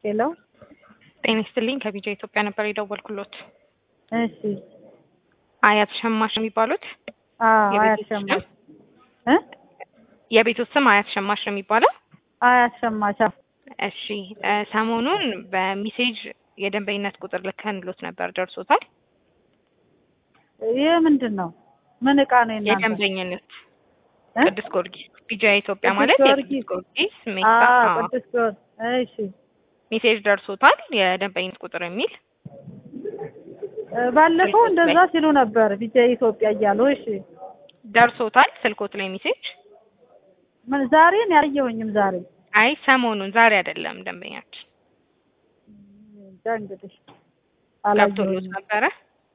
ሄሎ ጤና ይስጥልኝ ከቢጃ ኢትዮጵያ ነበር የደወልኩሎት። እሺ አያት ሸማሽ ነው የሚባሉት? አዎ የቤቱ አያት ስም? ሸማች እ የቤቱ ስም አያት ሸማሽ ነው የሚባለው? አያት ሸማች አዎ። እሺ እ ሰሞኑን በሚሴጅ የደንበኝነት ቁጥር ልከንሎት ነበር ደርሶታል? ይህ ምንድን ነው? ምን እቃ ነው የእናንተ? የደንበኝነት እ? ቅዱስ ጊዮርጊስ ቢጃ ኢትዮጵያ ቅዱስ ማለት ጊዮርጊስ። የቅዱስ ጊዮርጊስ ሜታ አዎ አዎ። ቅዱስ ጊዮርጊስ እሺ ሜሴጅ ደርሶታል የደንበኝነት ቁጥር የሚል እ ባለፈው ስልኮት ላይ። እንደዛ ሲሉ ነበር ቢጃ ኢትዮጵያ እያሉ እሺ ደርሶታል ስልኮት ላይ ሜሴጅ? ምን ዛሬ ነው ያየሁኝም ዛሬ አይ ሰሞኑን ዛሬ አይደለም ደንበኛችን እንጃ እንግዲህ ገብቶሎት አላየሁኝም ነበረ?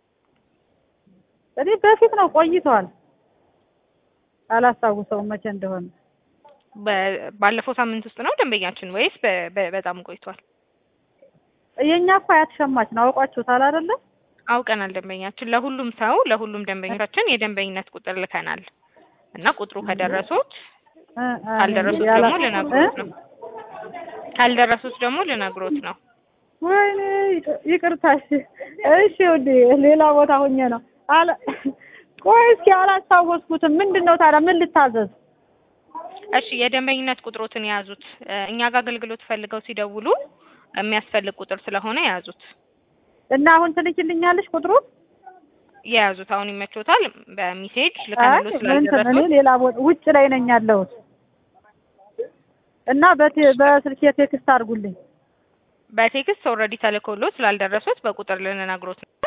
እኔ በፊት ነው ቆይቷል አላስታውሰውም መቼ እንደሆነ በ- ባለፈው ሳምንት ውስጥ ነው ደንበኛችን ወይስ በ- በ- በጣም ቆይቷል? የእኛ እኮ አያት ሸማች ነው አውቋችሁታል አይደለ አውቀናል ደንበኛችን ለሁሉም ሰው ለሁሉም ደንበኞቻችን የደንበኝነት ቁጥር ልከናል እና ቁጥሩ ከደረሱት እ እ ካልደረሱት ያላ- ደግሞ ልነግሮት ነው ካልደረሱት ደግሞ ልነግሮት ነው ወይኔ ይቅ- ይቅርታ እሺ እሺ ውዴ ሌላ ቦታ ሆኜ ነው አለ ቆይ እስኪ አላስታወስኩትም ምንድን ነው ታዲያ ምን ልታዘዝ እሺ የደንበኝነት ቁጥሮትን የያዙት እ እኛ ጋር አገልግሎት ፈልገው ሲደውሉ የሚያስፈልግ ቁጥር ስለሆነ የያዙት እና አሁን ትልኪልኛለሽ ቁጥሩ የያዙት አሁን ይመቾታል በሚሴጅ አይ ልከንሎ እንትን እኔ ስላልደረሱት ሌላ ቦታ ውጭ ላይ ነኝ ያለሁት እና በቴ- በስልኬ ቴክስት አድርጉልኝ በቴክስት ኦልሬዲ ተልኮሎት ስላልደረሱት በቁጥር ልንነግሮት ነው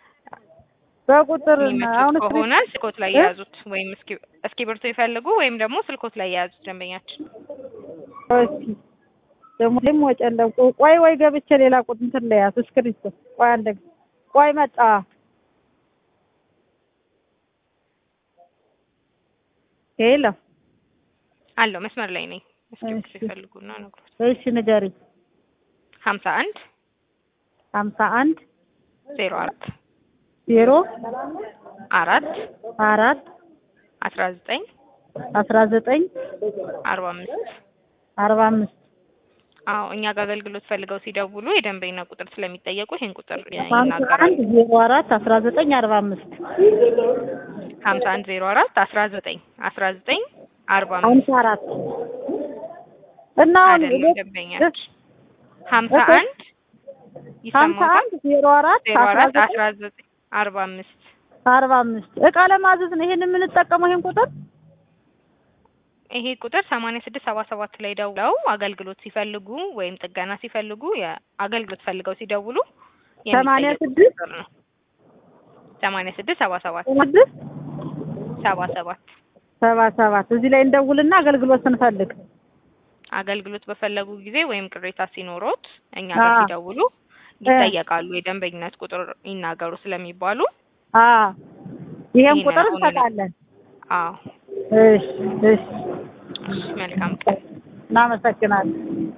በቁጥር የሚመቹት አሁን ከሆነ ስልኮት ላይ እ? የያዙት ወይም እስኪ እስክሪብቶ ይፈልጉ ወይም ደግሞ ስልኮት ላይ የያዙት ደንበኛችን እስኪ ደግሞ ደግሞ ጨለቁ ቆይ ወይ ገብቼ ሌላ ቁጥር እንትን ላይ ያዝ እስክሪብቶ ቆይ አንደ ቆይ መጣ ሄሎ አለው መስመር ላይ ነኝ። እስክሪብቶ እሺ። ይፈልጉ ነው ነግሮት እሺ ንገሪኝ ሀምሳ አንድ ሀምሳ አንድ ዜሮ አራት ዜሮ አራት አራት አስራ ዘጠኝ አስራ ዘጠኝ አርባ አምስት አርባ አምስት አዎ እኛ ጋር አገልግሎት ፈልገው ሲደውሉ የደንበኛ ቁጥር ስለሚጠየቁ ይሄን ቁጥር ሀምሳ ይናገራሉ። አንድ ዜሮ አራት አስራ ዘጠኝ አርባ አምስት ሀምሳ አንድ ዜሮ አራት አስራ ዘጠኝ አስራ ዘጠኝ አርባ አምስት ሀምሳ አራት እና አሁን አይደለም ደንበኛችን ሀምሳ እኮ አንድ ሀምሳ ይሰማታል አንድ ዜሮ አራት ዜሮ አስራ አራት ዘጠኝ አስራ ዘጠኝ አርባ አምስት አርባ አምስት እቃ ለማዘዝ ነው ይሄን የምንጠቀመው ይሄን ቁጥር ይሄ ቁጥር ሰማንያ ስድስት ሰባ ሰባት ላይ ደውለው አገልግሎት ሲፈልጉ ወይም ጥገና ሲፈልጉ የአገልግሎት ፈልገው ሲደውሉ ሰማንያ የሚጠየቁ ስድስት ቁጥር ነው። ሰማንያ ስድስት ሰባ ሰባት ስድስት ሰባ ሰባት ሰባ ሰባት እዚህ ላይ እንደውልና አገልግሎት ስንፈልግ አገልግሎት በፈለጉ ጊዜ ወይም ቅሬታ ሲኖሮት እኛ ጋር አዎ። ሲደውሉ ይጠየቃሉ። የደንበኝነት ቁጥር ይናገሩ ስለሚባሉ አ ይሄን ይሄን ቁጥር አሁን እንሰጣለን። አዎ እሺ እሺ እሺ፣ መልካም ቀን። እናመሰግናለን።